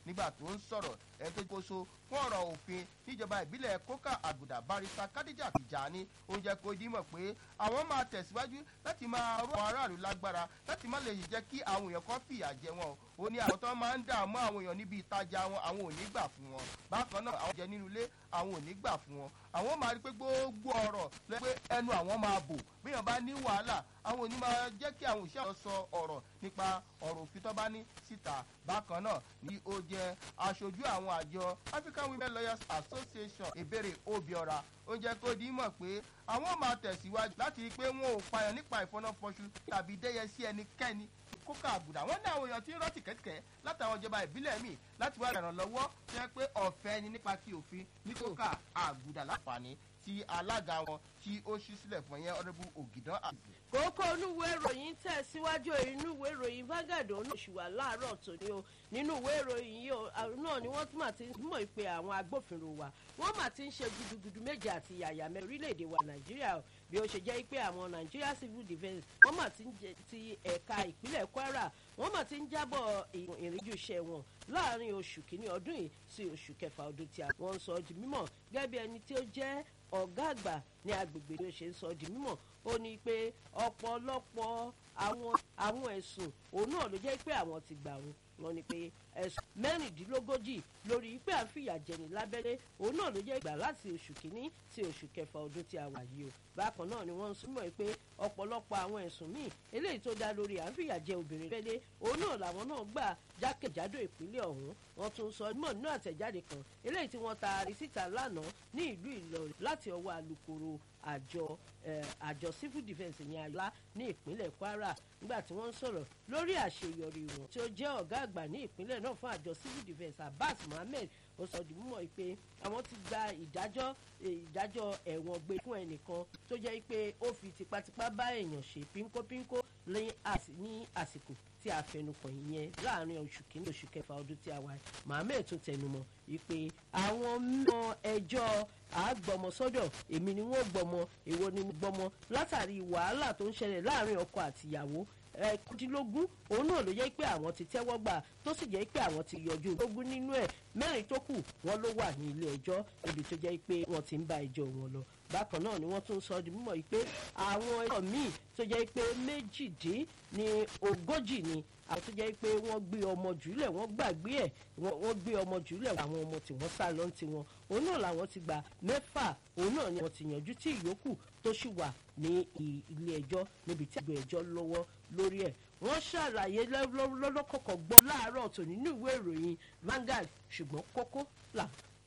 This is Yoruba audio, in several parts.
nígbà tó ń sọ̀rọ̀ ẹni tó kóso fún ọ̀rọ̀ òfin níjọba ìbílẹ̀ kókà àgùdà barista kádíjà tìjàní ó jẹ́ kó dímọ̀ pé àwọn máa tẹ̀síwájú láti máa rọ àwọn aráàlú lágbára láti má lè jẹ́ kí àwọn èèyàn kan fìyà jẹ wọn ó ní àwọn tó máa ń dààmú àwọn èèyàn níbi ìtajà wọn àwọn ò ní gbà fún wọn bákan náà àwọn jẹ nínú ilé àwọn ò ní gbà fún wọn àwọn máa rí pé gbogbo ọ̀rọ̀ lọ pé ẹnu àwọn máa bò bíyàn bá ní wàhálà àwọn ò ní máa jẹ́ kí àwọn òṣìṣẹ́ sọ ọ̀rọ̀ nípa ọ̀rọ̀ òfin tó bá ní síta bákan náà ni ó jẹ́ aṣojú àwọn àjọ African Women Lawyers Association ìbéèrè Obiora ó jẹ́ kó di mọ̀ pé àwọn máa tẹ̀síwájú láti rí i pé wọn ò payàn nípa ìfọnáfọṣù tàbí dẹ́yẹ sí ẹnikẹ́ni kókà àgùdà wọn ní àwọn èèyàn tí ń rọ́ọ̀tì kẹ́kẹ́ látàwọn ìjọba ìbílẹ̀ míì láti wá ìrànlọ́wọ́ tó yẹ pé ọ̀fẹ́ ni nípa ti òfin ní kókà àgùdà láǹfààní tí alága wọn tí ó ṣí sílẹ̀ fún yẹn ọ̀rẹ́bù ògìdán àgbẹ̀. kókó onúwé ìròyìn tẹ̀síwájú inú ìwé ìròyìn Vanguard oṣù wà láàárọ̀ tòní o nínú ìwé ìròyìn yìí náà ni wọ́n tún mà ti mọ̀ pé àwọn agbófinró wa wọ́n mà ti ń ṣe gudugudu méje àti yàyà mẹ́ orílẹ̀-èdè wa Nàìjíríà o bí ó ṣe jẹ́ pé àwọn Nigeria Civil Defence wọ́n mà ti ń jẹ ti ẹ̀ka ìpínlẹ̀ Kwara wọ́n mà ti ń jábọ̀ ìrìnjú iṣẹ́ wọn láàrin oṣù kìíní ọdún yìí sí oṣù kẹfà ọdún tí wọ́n sọ di mímọ̀ gẹ́gẹ́ bí ẹni tí ó jẹ́ ọ̀gá àgbà ní agbègbè tí ó ṣe ń sọ di mímọ̀ ó ní pé ọ̀pọ̀lọpọ̀ àwọn àwọn ẹ̀sùn òun náà ló jẹ́ pé àwọn ti gbà wọn wọ́n ní pé ẹ̀sùn mẹ́rìndínlógójì lórí pé à ń fìyà jẹni lábẹ́lé òun náà ló jẹ́ ìgbà láti oṣù kìíní sí oṣù kẹfà ọdún tí a wà yìí o bákan náà ni wọ́n ń súnmọ́ pé ọ̀pọ̀lọpọ̀ àwọn ẹ̀sùn míì eléyìí tó dá lórí à ń fìyà jẹ obìnrin lábẹ́lé òun náà làwọn náà gbà jákèjádò ìpínlẹ̀ ọ̀hún wọ́n tún sọ mọ̀ nínú àtẹ̀jáde kan eléyìí tí wọ́n taari síta lánàá ní ìlú Ìlọrin láti ọwọ́ alukoro àjọ àjọ civil defence ní àyà ní ìpínlẹ̀ Kwara nígbà tí wọ́n ń sọ̀rọ̀ lórí àṣeyọrí wọn tí ó jẹ́ ọ̀gá àgbà ní ìpínlẹ̀ náà fún àjọ civil defence Abbas Mohammed ó sọ di mímọ̀ pé àwọn ti gba ìdájọ́ ìdájọ́ ẹ̀wọ̀n gbé fún ẹnìkan tó jẹ́ pé ó fi tipátipá bá èèyàn ṣe pínkópínkó ní àsìkò tí a fẹnukàn yẹn láàrin oṣù kìíní oṣù kẹfà ọdún tí a wà Mohammed tún tẹnumọ́ wípé àwọn mọ ẹjọ́ àgbọmọsọ́dọ̀ èmi ni wọ́n gbọmọ èwo ni mo gbọmọ látàrí wàhálà tó ń ṣẹlẹ̀ láàrin ọkọ àtìyàwó ẹ̀ẹ́dínlógún òun náà ló jẹ́ pé àwọn ti tẹ́wọ́ gbà tó sì jẹ́ pé àwọn ti yọjú lógún nínú ẹ̀ mẹ́rin tó kù wọ́n ló wà ní ilé ẹjọ́ ibi tó jẹ́ pé wọ́n ti ń bá ẹjọ́ wọn lọ bákan náà ni wọ́n tún sọ di mímọ̀ pé àwọn ẹjọ́ míì tó jẹ́ pé méjìdín ní ogójì ni àwọn tó jẹ́ pé wọ́n gbé ọmọ jùlẹ̀ wọ́n gbàgbé ẹ̀ wọ́n gbé ọmọ jùlẹ̀ àwọn ọmọ tí wọ́n sá lọ ti wọn òun náà làwọn ti gba mẹ́fà òun náà ni wọ́n ti yànjú tí ìyókù tó sì wà ní ilé ẹjọ́ níbi tí àgbẹ̀ ẹjọ́ lọ́wọ́ lórí ẹ̀ wọ́n ṣàlàyé lọ́lọ́kọ̀kọ̀ gbọ́ láàárọ̀ tó nínú ìwé ìròyìn Vanguard ṣùgbọ́n kókó là.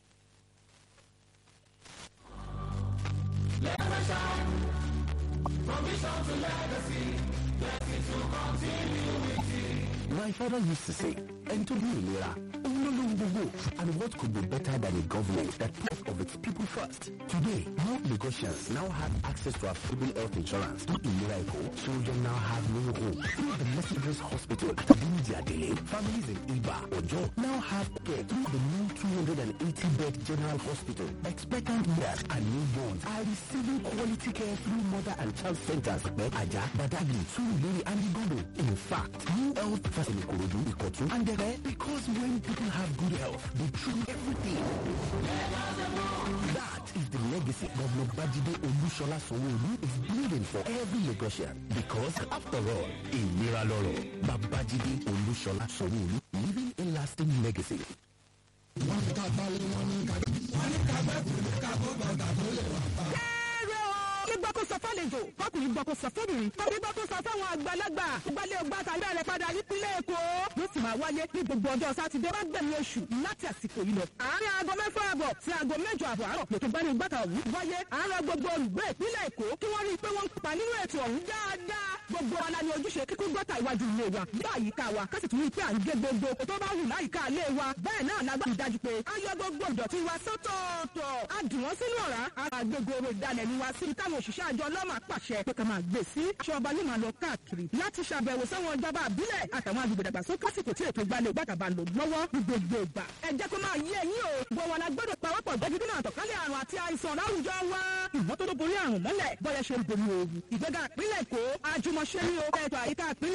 From vision to legacy, blessing to continuity. My father used to say, enter the Ilera, and what could be better than a government that puts of its people first? Today, more Lagosians now have access to affordable health insurance. Through Ilera children now have no home. Through the Mercedes Hospital at Abuja Dele, families in Iba, Ojo now have care through the new 280-bed general hospital. Expectant mothers and newborns are receiving quality care through mother and child centers. Aja, Badagri, Surulere, and Igodo. In fact, new health facility Kurodu, Ikotu, and Dere, because when people have good health, they treat everything. That is the legacy Governor Bajide Olushola Sowolu is building for every Lagosian. Because after all, in Miraloro, Babajide Olushola Sowolu leaving a lasting legacy. gbọ́ kó sọ fálejò fọkùnrin gbọ́ kó sọ fẹ́bìnrin tàbí gbọ́ kó sọ fáwọn àgbàlagbà gbalẹ̀ ọgbà tàbí àrẹ padà nípínlẹ̀ èkó yóò sì máa wáyé ní gbogbo ọjọ́ sátidé bá gbẹ̀mí oṣù láti àsìkò yìí lọ. àárín aago mẹ́fà àbọ̀ sí aago mẹ́jọ àbọ̀ àárọ̀ lètò gbani gbàtà ọ̀hún wáyé àárọ̀ gbogbo olùgbé ìpínlẹ̀ èkó kí wọ́n rí i pé wọ́n ń kópa nínú ètò ọ̀hún dáadáa gbogbo wa la ní ojúṣe kíkún gbọ́tà iwájú ilé wa bí àyíká wa ká sì tún rí i pé à ń gé gbogbo oko tó bá wù láyìíká ilé wa bẹ́ẹ̀ náà la gbọ́dọ̀ dájú pé a yọ gbogbo ìdọ̀tí wa sọ́tọ̀ọ̀tọ̀ a dì wọ́n sínú ọ̀rá àgbègbè oro ìdálẹ̀ ni wa síbi táwọn òṣìṣẹ́ àjọ ọlọ́mà pàṣẹ pé ká máa gbé sí aṣọ ọba yóò máa lọ káàkiri láti ṣàbẹ̀wò sáwọn ìjọba àbílẹ̀ àtàwọn agbègbè dàgbàsókè àsìkò tí ètò ìgbàlẹ̀ gbàtàbà lò lọ́wọ́ ní gbogbo ìgbà ẹ jẹ́ kó máa yé ẹ̀yin o gbọ́ wọn la gbọ́dọ̀ pawọ́pọ̀ jẹ́ dídínà àtọ̀kálẹ̀ àrùn àti àìsàn láwùjọ wa ìmọ́tótó borí àrùn mọ́lẹ̀ bọ́yẹ ṣe ń borí ooru ìgbéga ìpínlẹ̀ èkó àjùmọ̀ṣe ní o ẹ̀tọ́ àyíká ìpínlẹ̀